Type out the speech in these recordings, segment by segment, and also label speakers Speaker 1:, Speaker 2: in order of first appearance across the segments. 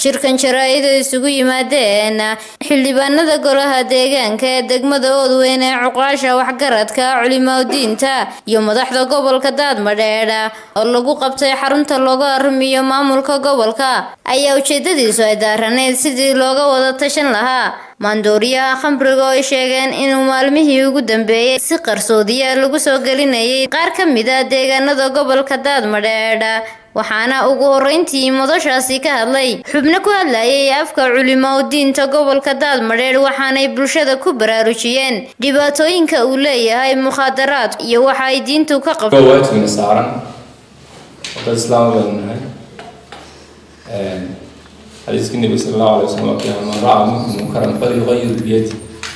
Speaker 1: shirkan jaraa-id oo isugu yimaadeen xildhibaanada golaha deegaanka ee degmada oodweyn ee cuqaasha waxgaradka culimaudiinta iyo madaxda gobolka daadmadheedh oo lagu qabtay xarunta looga arrimiyo maamulka gobolka ayaa ujeedadiisu ay daaraneyd sidii looga wada tashan lahaa maandooriyaha khamriga oo ay sheegeen inuu maalmihii ugu dambeeyey si qarsoodiya lagu soo gelinayay qaar ka mid a deegaanada gobolka daadmadheedh waxaana ugu horeyntii madashaasi ka hadlay xubno ku hadlayay afka culimaudiinta gobolka daadmadheedh waxaanay bulshada ku baraarujiyeen dhibaatooyinka uu leeyahay mukhaadaraad iyo waxa ay diintu ka qabto
Speaker 2: waajibna saaran dad islaam baynu nahay xadiiskii nebi sala allahu alay wasalam waa man ra'a minkum munkaran falyugayir biyadi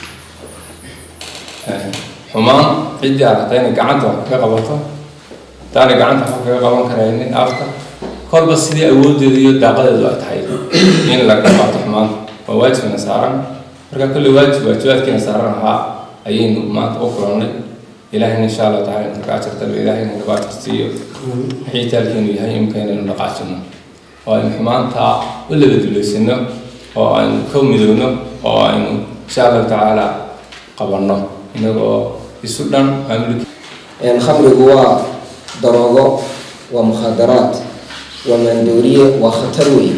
Speaker 2: xumaan ciddii aragtay inay gacanta wax kaga qabato hadaanay gacanta wax kaga qaban karaynin afka kolba sidii awoodeedu iyo daaqadeedu ay tahay in laga qaato xumaanta waa waajibna saaran marka kolley waajib waajibaadkiina saaran ahaa ayaynu maanta u kulannay ilaahayna insha allah taala inta ka ajartaba ilaahayna gabaajirsiiyo wixii taalkeenu yahay imka inaynu dhaqaajino oo aynu xumaanta u labaduleysano oo aynu ka midowno oo aynu insha allahu tacaala qabanno inagoo isu dhan maamulki
Speaker 3: khamrigu waa daroogo waa mukhaadaraad waa maandooriye waa khatar weyn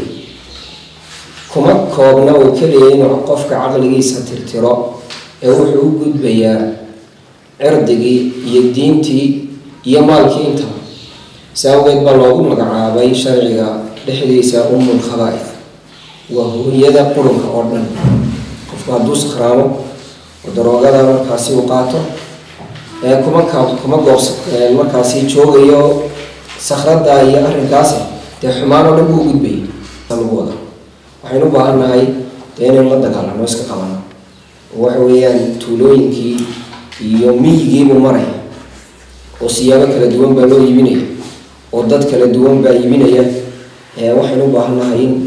Speaker 3: kuma koobna oo keliya inuu qofka caqligiisa tirtiro ee wuxuu u gudbayaa cirdigii iyo diintii iyo maalkii intaba si awgeed baa loogu magacaabay sharciga dhexdiisa umul khabaaid waa hooyada qurunka oo dhan qofku hadduu sakhraamo oo daroogada markaasi uu qaato kuma kuma goobs markaasi joogayo sakhrada iyo arrinkaasi dee xumaan oo dhan buu gudbayay lagu wada waxaynu u baahan nahay dee inaynu la dagaalano iska qabano oo waxa weeyaan tuulooyinkii iyo miyigiibuu maraya oo siyaabo kala duwan baa loo iibinaya oo dad kala duwan baa iibinaya waxaynu u baahan nahay in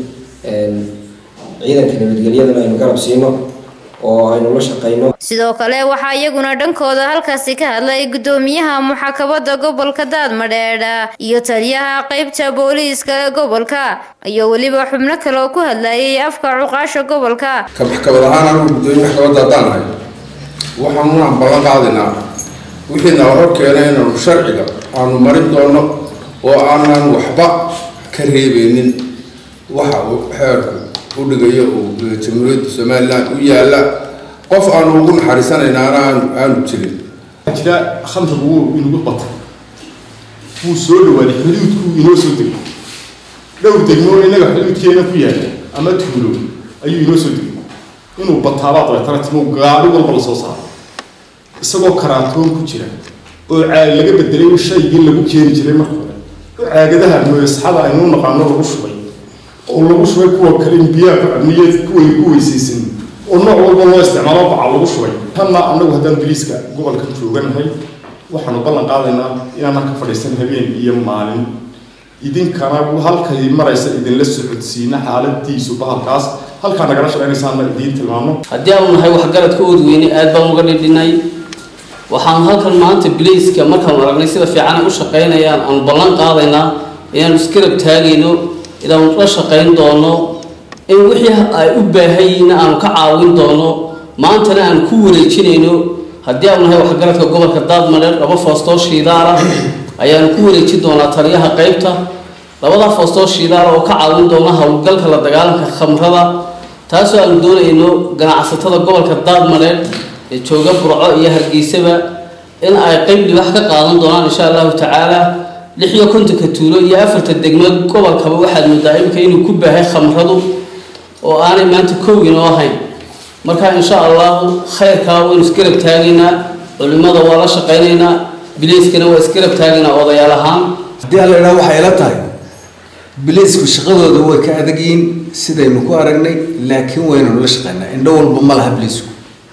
Speaker 3: ciidanka nabadgelyadana aynu garab siino oo aynu la shaqeyno
Speaker 1: sidoo kale waxaa iyaguna dhankooda halkaasi ka hadlay gudoomiyaha muxaakabada gobolka daadmadheedh iyo taliyaha qeybta booliiska ee gobolka iyo weliba xubno kale oo ku hadlayay afka cuqaasha gobolka
Speaker 4: ka maxkamad ahaan anigu gudoomiye maxkamadda haddaan nahay waxaanunaan ballan qaadinaa wixiina hor keenay inaanu sharciga aanu marin doono oo aanan waxba ka reebeynin waxa uu xeerku u dhigayo uu jamhuuriyadda somalilan u yaalla qof aanu ugu naxariisanaynaana aanu aanu jirin
Speaker 5: jira khamrigu wuu inagu batay wuu soo dhawaaday xuduudku inoo soo degay dhowr degmo innaga xuduudkeena ku yaalla ama tuulo ayuu inoo soo degay inuu bataabaa dabeetana timo gaadhi walba la soo saaro isagoo karaatoon ku jira oo caag laga bedelay shaygii lagu keeni jiray marka hore oo caagadaha mooyasxada aynu naqaano lagu shubay oo lagu shubay kuwa kale in biyaha ku cabniye kuway ku weysaysan oo nooc walba loo isticmaalo baca lagu shubay tanna annagu haddaan boliiska gobolka jooganahay waxaanu ballan qaadaynaa inaanan ka fadhiisan habeen iyo maalin idinkana halkay maraysa idinla socodsiina xaaladiisu bahalkaas halkaa nagala shaqaynaysaana idiin tilmaamno
Speaker 6: haddii aanu nahay waxgaradka oodweyne aad baan uga dhidhinay waxaanu halkan maanta biliiska markaanu aragnay sida fiican ay u shaqaynayaan aanu ballan qaadaynaa inaanu iskarab taagayno inaanu la shaqayn doono in wixii ay u baahanyihiin aanu ka caawin doono maantana aan ku wareejinayno haddii aanu nahay waxgaradka gobolka daadmadheer laba foostoo shiidaala ayaanu ku wareejin doonaa taliyaha qeybta labadaa foostoo shiidaala oo ka caawin doona howlgalka la dagaalanka khamrada taasoo aanu doonayno ganacsatada gobolka daadmadheer ee jooga burco iyo hargeysaba in ay qeyb dhibax ka qaadan doonaan insha allahu tacaala lix iyo kontonka tuulo iyo afarta degmo gobolkaba waxaad moodaa imika inuu ku baahay khamradu oo aanay maanta koowinoo ahayn marka insha allahu khayrkaa waynu isgarab taagaynaa culimada waa la shaqaynaynaa biliiskana waa isgarab taagaynaa odayaal ahaan
Speaker 7: haddii alla idhaha waxay ila tahay biliisku shaqadooda way ka adagyiin sidaynu ku aragnay laakiin waynanu la shaqaynaa indho walba ma laha biliisku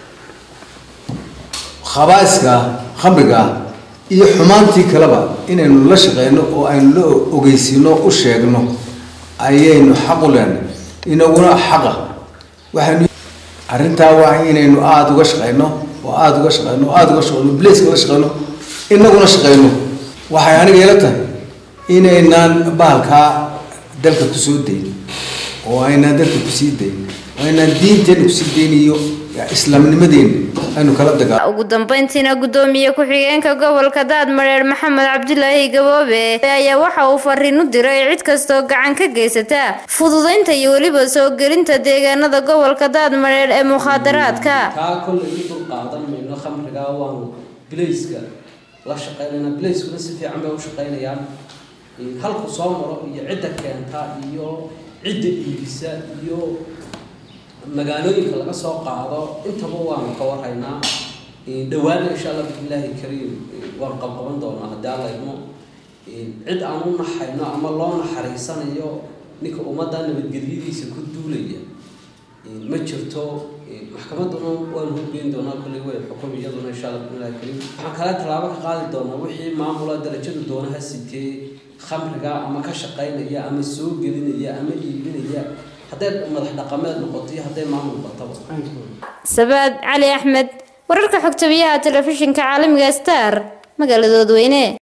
Speaker 7: khabaa'iska khamriga ah iyo xumaantii kaleba inaynu la shaqeyno oo aynu la ogeysiino u sheegno ayaynu xaq u leenay inaguna xaqa waxaynu arrintaa waa inaynu aada uga shaqeyno oo aada uga shaqeyno oo aada uga shaqeyno bliiska uga shaqeyno inaguna shaqeyno waxay aniga ila tahay inaynaan bahalkaa dalka kusoo dayn oo aynaan dadka kusii dayn oo aynaan diinteena kusii dayn iyo islaamnimadeena aynu kala dagaal
Speaker 1: ugu dambeyntiina gudoomiye ku-xigeenka gobolka daadmareer maxamed cabdilaahi gaboobe ayaa waxa uu fariin u diray cid kastoo gacan ka geysata fududeynta iyo weliba soo gelinta deegaanada gobolka daadmareer ee mukhaadaraadka
Speaker 6: kaa kollay u dul qaadan mayno khamrigaa waanu bilayska la shaqeynayna bilayskuna si fiican bay u shaqeynayaan halku soo maro iyo cidda keenta iyo cidda iibisa iyo magaalooyinka laga soo qaado intaba waanu ka warhaynaa dhawaana insha allah bismillaahi kariim waan qabqaban doonaa haddii alla idmo cid aan u naxayno ama loo naxariisanayo ninka ummadda nabadgelyadiisa ku duulaya ma jirto maxkamadduna waanu horgeyn doonaa kolley way xukum iyaduna insha allah bismillahi kariim waxaan kale tallaabo ka qaadi doonaa wixii maamula darajadu doonaha sitee khamriga ama ka shaqaynaya ama soo gelinaya ama iibinaya hadday madax dhaqameed noqoto iyo hadday maamul noqotaba
Speaker 1: sabaad cali axmed wararka xogtabiyaha telefishinka caalamiga star magaalada dadweyne